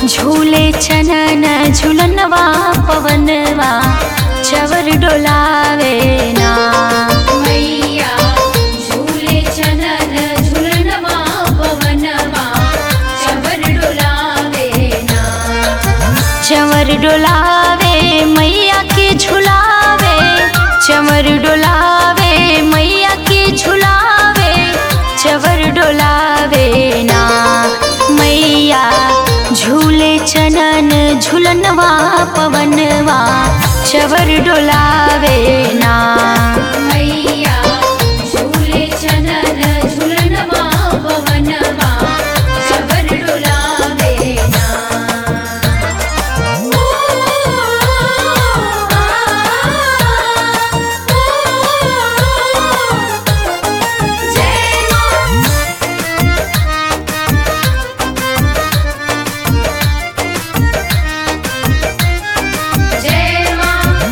झूले चनन झुलनवा पवनवा चवर डोलावे ना मैया झूले चनन झुलनवा पवनवा चवर डोलावे ना चवर डोलावे मैया के झुलावे चवर डोलावे मैया के झुलावे चवर डोलावे ना मैया झूले चनन झुलनवा पवनवा चवर डोलावे ना मैया झूले चनन झुलनवा पवनवा चवर डोलावे ना जय मां जय मां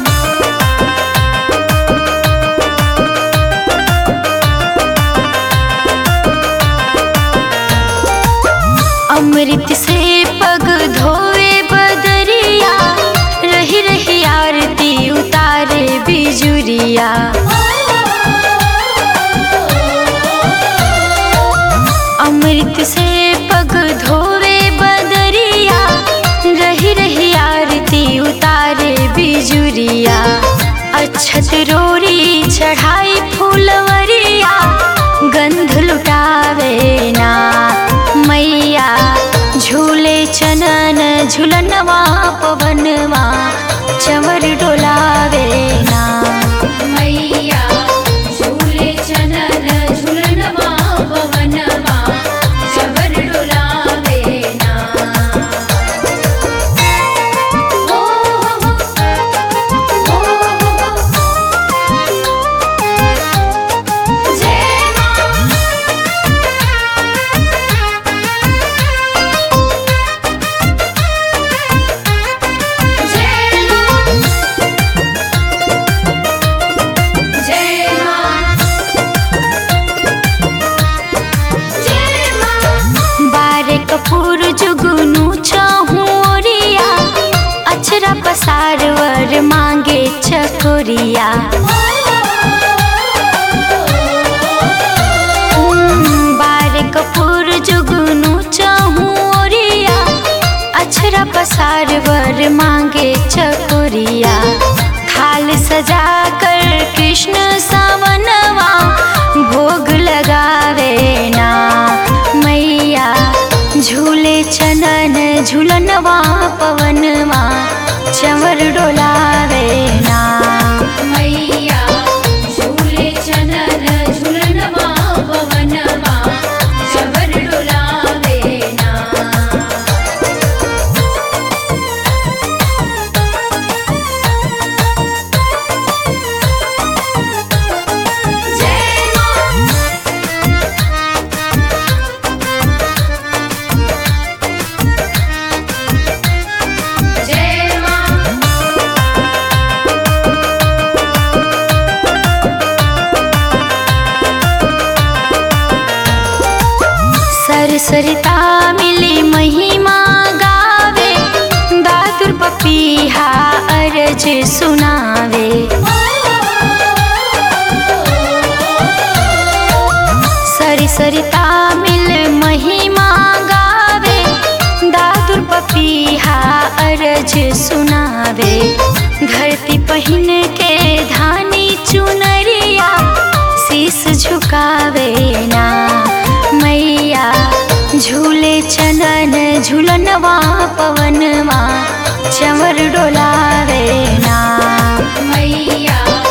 अमृत से पग धोवे बदरिया रही रही आरती उतारे बिजुरिया अमृत से पग धोवे बदरिया रही रही आरती उतारे बिजुरिया अच्छत रोरी चढ़ाई फूलवरिया गंध लुटावे ना मैया झूले चनन झुलनवा पवनवा चवर डोलावे ना मैया झूले चनन झुलनवा पवनवा चवर डोलावे ना ओ हो हो जय मां जय मां जय मां जय मां बारे कपूर जुगनू चहुरिया अचरा पसार वर मांगे चकोरिया बारे कपूर जुगनू चहुरिया अचरा पसार वर मांगे चकोरिया थाल सजा कर कृष्ण सावनवा भोग लगावे ना मैया झूले चनन झुलनवा पवनवा चवर डोलावे ना मैया झूले चनन झुलनवा पवनवा चवर डोलावे ना जय मां जय मां सरसरिता मिली महिमा गावे दादुर पपीहा अरज सुनावे सरसरिता मिल महिमा गावे दादुर पपीहा अरज सुनावे धरती पहिन के धानी चुनरिया शीस झुकावे ना मैया झूले चनन झुलनवा पवनवा चवर डोलावे ना मैया